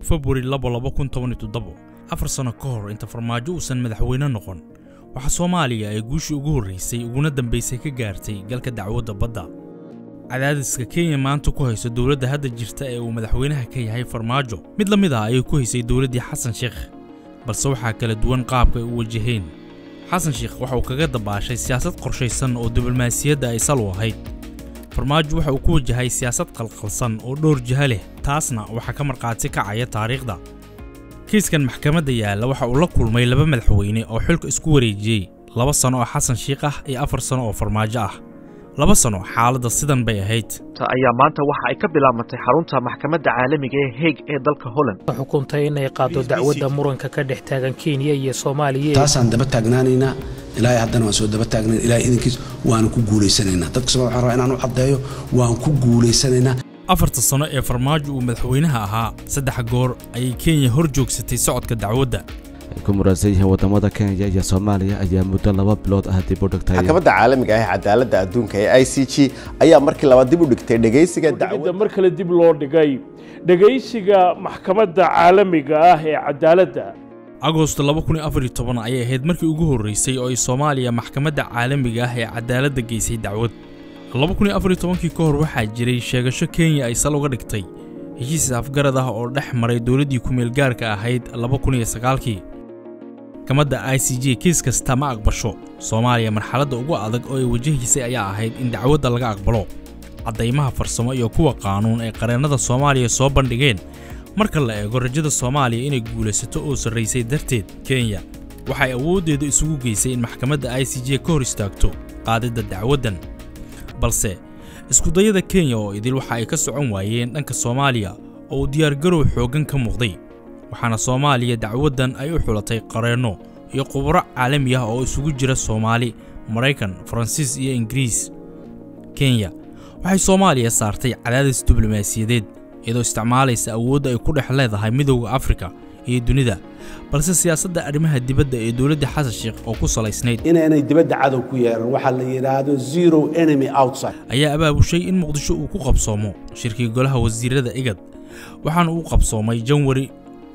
februari afar sano ka hor inta farmaajo uusan madaxweyne noqon waxaa soomaaliya ay guushii ugu horraysay uguna dambaysay ka gaartay galka dacwadda badda cadaadiska kenya maanta ku hayso dowladda hadda jirta ee uu madaxweynaha ka yahay farmaajo mid la mid ah ayay ku haysay dowladdii xasan sheekh balse waxaa kala duwan qaabka ay u wajaheen xasan sheekh waxa uu kaga dabaashay siyaasad qorshaysan oo diblomaasiyadda ay sal u ahayd farmaajo waxa uu ku wajahay siyaasad qalqalsan oo dhowr jiha leh taasna waxaa ka markhaati kacaya taariikhda kiiskan maxkamadda yaalla waxa uu la kulmay laba madaxweyne oo xilka isku wareejiyey laba sano oo xasan sheikh ah iyo afar sano oo farmaajo ah laba sano xaaladda sidan bay ahayd ayaa maanta waxa ay ka bilaabantay xarunta maxkamadda caalamiga ee heeg ee dalka holland xukuntay inay qaado dacwadda muranka ka dhex taagan kenya iyo soomaaliya taasaan daba taagnaanaynaa ilaahay haddana waan soo daba taagnayn ilaahay idinkiis waanu ku guulaysanaynaa dadka somal waxaan rabaa inaan u caddeeyo waan ku guulaysanaynaa afarta sano ee farmaajo uu madaxweynaha ahaa saddex goor ayay kenya hor joogsatay socodka dacwadda ay ku muransan yihiin waddamada kenya iyo soomaaliya ayaa muddo laba bilood ah dib u dhigtay maxkamadda caalamiga ah ee cadaaladda adduunka ee i c g ayaa markii labaad dib u dhigtay dhegaysiga dacwadda mar kale dib loo dhigay dhegaysiga maxkamadda caalamiga ah ee cadaaladda agosto ayay ahayd markii ugu horraysay oo ay soomaaliya maxkamadda caalamiga ah ee cadaaladda geysay dacwad kii ka hor waxaa jiray sheegasho kenya ay sal uga dhigtay heshiis afgarad ah oo dhex maray dowladdii ku-meelgaarka ahayd kii maxkamadda i c j kiis kasta ma aqbasho soomaaliya marxaladda ugu adag oo ay wajahaysay ayaa ahayd in dacwadda laga aqbalo caddaymaha farsamo iyo kuwa qaanuun ay qareennada soomaaliya soo bandhigeen marka la eego rajada soomaaliya inay guulaysato oo sarraysay darteed kenya waxay awooddeedu isugu geysay in maxkamadda i c j ka hor istaagto qaadidda dacwaddan balse iskudayada kenya oo idil waxa ay ka socon waayeen dhanka soomaaliya oo uu diyaargarow xooggan ka muuqday waxaana soomaaliya dacwaddan ay u xulatay qareenno iyo khubro caalami ah oo isugu jira soomaali maraykan faransiis iyo ingiriis kenya waxay soomaaliya saartay cadaadis diblomaasiyadeed iyadoo isticmaalaysa awoodda ay ku dhex leedahay midowda afrika iyo dunida balse siyaasadda arrimaha dibadda ee dowladda xasan sheekh oo ku salaysnayd inaanay dibadda cadow ku yeeran waxaa la yidhaahdo zero enemy outside ayaa abaabushay in muqdisho uu ku qabsoomo shirkii golaha wasiirada igad waxaana uu qabsoomay janwari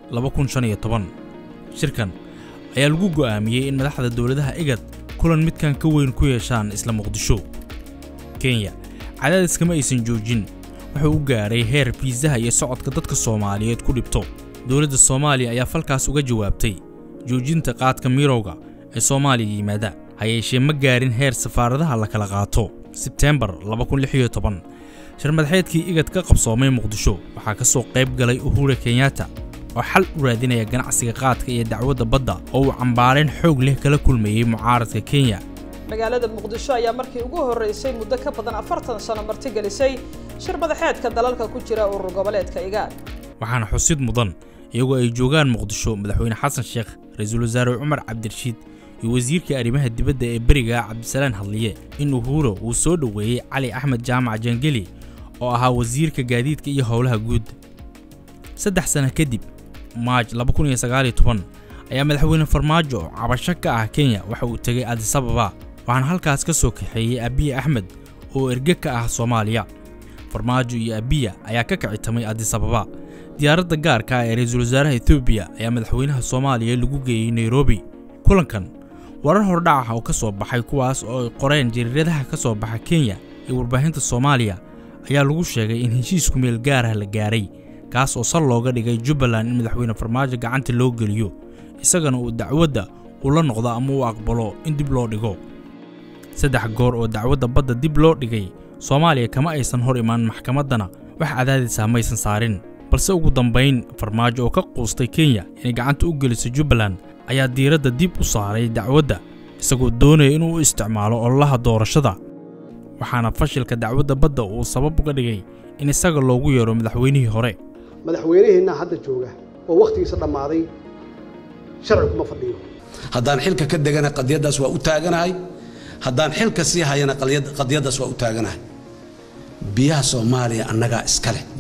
shirkan ayaa lagu go'aamiyey in madaxda dowladaha igad kulan midkan ka weyn ku yeeshaan isla muqdisho kenya cadaadiskama aysan joojin wuxuu u gaadhay heer biisaha iyo socodka dadka soomaaliyeed ku dhibto dowladda soomaaliya ayaa falkaas uga jawaabtay joojinta qaadka mirowga ee soomaaliya yimaada ha yeeshee ma gaarin heer safaaradaha la kala qaato sebteembar shirmadaxeedkii igad ka qabsoomay muqdisho waxaa ka soo qayb galay uhure kenyatta oo xal u raadinaya ganacsiga qaadka iyo dacwadda badda oo uu cambaareen xoog leh kala kulmayey mucaaradka kenya magaalada muqdisho ayaa markii ugu horraysay muddo ka badan afartan sano martigelisay shir madaxeedka dalalka ku jira urur goboleedka igaad waxaana xusid mudan iyagoo ay joogaan muqdisho madaxweyne xasan sheekh ra-iisul wasaare cumar cabdirashiid iyo wasiirka arrimaha dibadda ee beriga cabdisalaan hadliye in uhuro uu soo dhoweeyey cali axmed jaamac jangeli oo ahaa wasiirka gaadiidka iyo howlaha guud saddex sana kadib maaj ayaa madaxweyne farmaajo oo cabasho ka ah kenya waxa uu tegay adisababa waxaana halkaas ka soo kaxeeyey abiya axmed oo erge ka ah soomaaliya farmaajo iyo abiya ayaa ka kicitamay adisababa diyaaradda gaarka ah ee ra-iisul wasaaraha etoobiya ayaa madaxweynaha soomaaliya lagu geeyey nairobi kulankan warar hordhac ah oo ka soo baxay kuwaas oo ay qoreen jariiradaha ka soo baxa kenya iyo warbaahinta soomaaliya ayaa lagu sheegay in heshiisku meel gaarah la gaaray kaas oo sal looga dhigay jubbaland in madaxweyne farmaajo gacanta loo geliyo isagana uu dacwadda uu la noqdo ama uu aqbalo in dib loo dhigo saddex goor oo dacwadda badda dib loo dhigay soomaaliya kama aysan hor imaan maxkamaddana wax cadaadisa maysan saarin balse ugu dambayn farmaajo oo ka quustay kenya inay gacanta u geliso jubbaland ayaa diiradda dib u saaray dacwadda isagoo doonaya inuu u isticmaalo ololaha doorashada waxaana fashilka dacwadda badda uu sabab uga dhigay in isaga loogu yeero madaxweynihii hore madaxweynaheenna hadda jooga oo wakhtigiisa dhammaaday sharci kuma fadhiyo haddaan xilka ka degana qadiyaddaas waa u taaganahay haddaan xilka sii hayana qadiyaddaas waa u taaganahay biyaha soomaaliya annagaa iska leh